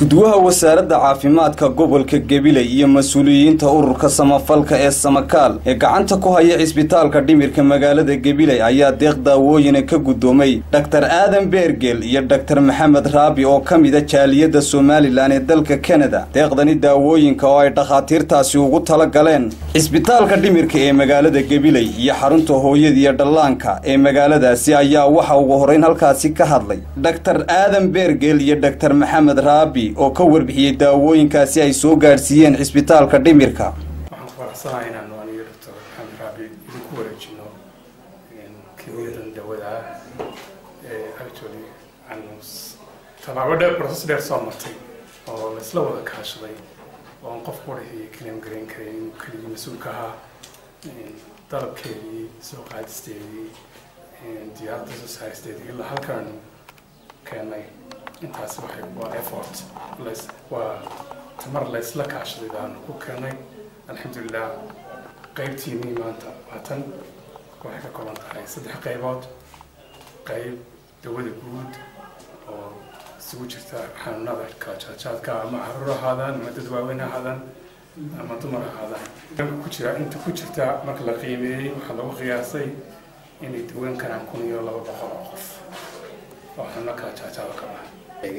iskuduwaha wasaaradda caafimaadka gobolka gabiley iyo mas-uuliyiinta ururka samafalka ee samakaal ee gacanta ku haya cisbitaalka dhimirka magaalada gabiley ayaa deeq daawooyina ka guddoomay dhaktar aadan beergel iyo dhaktar maxamed raabi oo ka mida jaaliyadda somalilan ee dalka kanada deeqdani daawooyinka oo ay dhakhaatiirtaasi ugu tala galeen cisbitaalka dhimirka ee magaalada gabiley iyo xarunta hooyada iyo dhallaanka ee magaaladaasi ayaa waxa ugu horrayn halkaasi ka hadlay dhaktar aadan beergel iyo dhaktar maxamed raabi oo ka warbixiyey daawooyinkaasi ay soo gaadhsiiyeen cisbitaalka dhimirka waxaan ku faraxsanahay inaanu aniyo doctor maxamed raabi idinku wareejino kimiyadan dawada ee actually aanu tallaabo dheer process dheer soo martay oo laisla wada kaashaday oo aan qof qurixii kaleem garayn karin inuu keligii mas-uulka ahaa dalabkeedii soo qaadisteedii diyaaradda soo saaristeedii ilaa halkaanu keenay intaasi waxay waa effort las waa tamar laysla kaashaday baanu ku keenay alxamdulilah qaybtiinii maanta waatan waxay ka kooban tahay saddex qaybood qayb dawada guud oo isugu jirta xanuunada kala jaadjaadka ama caruur ahaadaan ama dad waaweyn ahaadaan ama dumar ahaadaan ku jira inta ku jirta marka la qiimeeyey waxaa lagu qiyaasay inay daweyn karaan kun iyo laba boqol oo qof oo xanuuno kala jaadjaada ka baxa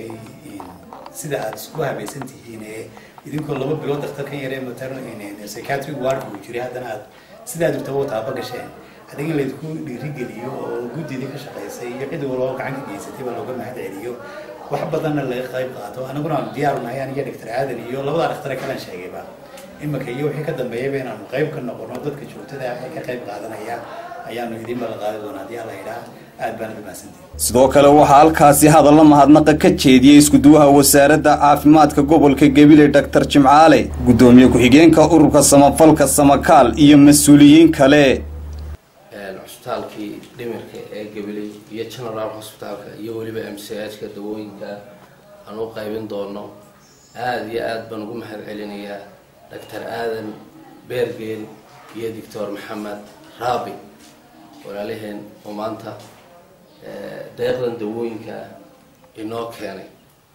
sida aada isku habaysan tihiin ee idinkoo laba bilood daktarkan yaree matern psychiatric ward uu jiray haddana aad sidaa jirtaba u taaba gasheen adiga in laydinku dhiirigeliyo oo guddidii ka shaqaysay iyo cid waloo gacan ka geysatay baa looga mahad celiyo wax badanna laga qayb qaato anaguna aanu diyaaru nahay aniyo dhaktar aadan iyo labadaa dhaktare kalan sheegayba imika iyo wixii ka dambeeyaba inaanu qayb ka noqono dadka joogtada ah ee ka qayb qaadanaya ayaanu idin bala qaadi doonaa haddii alla yidhaah aad baana dhamaadsantihin sidoo kale waxaa halkaasi hadallo mahadnaqa ka jeediyey iskuduwaha wasaaradda caafimaadka gobolka gabiley dhaktar jimcaale guddoomiye ku-xigeenka ururka samafalka samakaal iyo mas-uuliyiin kale cusbitaalkii dhimirka ee gabiley iyo general hosbitaalka iyo weliba m c h-ka dawooyinka aan u qaybin doono aada iyo aada baan ugu mahad celinayaa dhaktar aadan beergeel iyo doctor maxamed raabi walaalaheen oo maanta deeqdan dawooyinka inoo keenay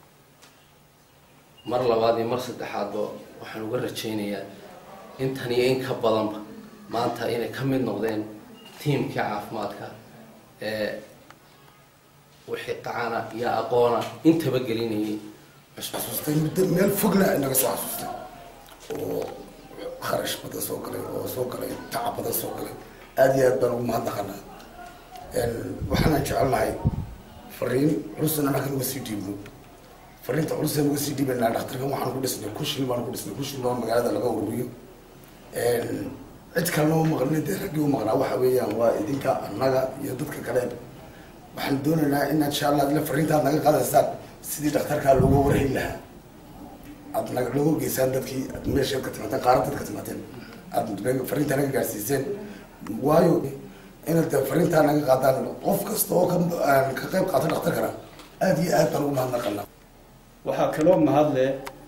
mar labaad iyo mar saddexaadba waxaan uga rajaynayaa intan iyo in ka badanba maanta inay ka mid noqdeen tiimkii caafimaadka ee wixii qacana iyo aqoona intaba gelinayay xasuustay muddo meel fogna inaga soo xasuustay oo kharash badan soo galay oo soo galay tacab badan soo galay aada iyo aad baan ugu mahadnaqanaa waxaanaan jecelnahay fariin culusan anaga uga sii dhiibno fariinta culusan uga sii dhiibanaa dhaktarkan waxaan ku dhisnay kushil baan ku dhisnay kushil baa magaalada laga ururiyo cid kalena u maqlina dee raggii u maqnaa waxa weeyaan waa idinka annaga iyo dadka kale waxaan doonaynaa in insha allah adla fariinta aad naga qaadaysaan sidii dhakhtarkaa looga warhayn lahaa aad naga looga geysaan dadkii aad meeshaad ka timaadeen qaarad dad ka timaadeen aad fariinta naga gaarsiiseen waayo inaad fariintaa naga qaadaan qof kasta oo ka qayb qaato dhakhtarkana aada iyo aad baan ugu mahadnaqanaa waxaa kaloo mahadle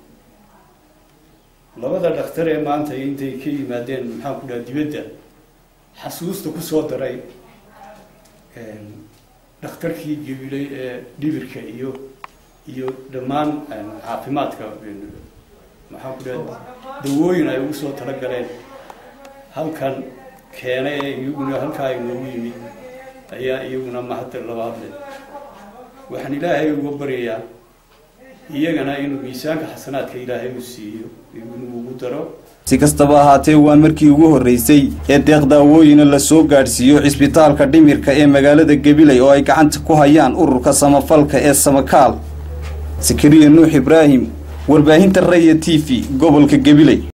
labada dhakhtar ee maanta intay ka yimaadeen maxaan ku dhaha dibadda xasuusta kusoo daray dhakhtarkii gabiley ee dhibirka iyo iyo dhammaan caafimaadka maxaan ku dhaha dawooyin ay ugu soo talagaleen halkan keenay ee iyaguna halkaa inoogu yimid ayaa iyaguna mahadda labaad leh waxaan ilaahay uga baryayaa iyagana inuu miisaanka xasanaadka ilaahay u siiyo inuu ugu daro si kastaba ahaatee waa markii ugu horreysay ee deeq daawooyina la soo gaadhsiiyo cisbitaalka dhimirka ee magaalada gabiley oo ay gacanta ku hayaan ururka samafalka ee samakaal sakariya nuux ibraahim warbaahinta raya t v gobolka gabiley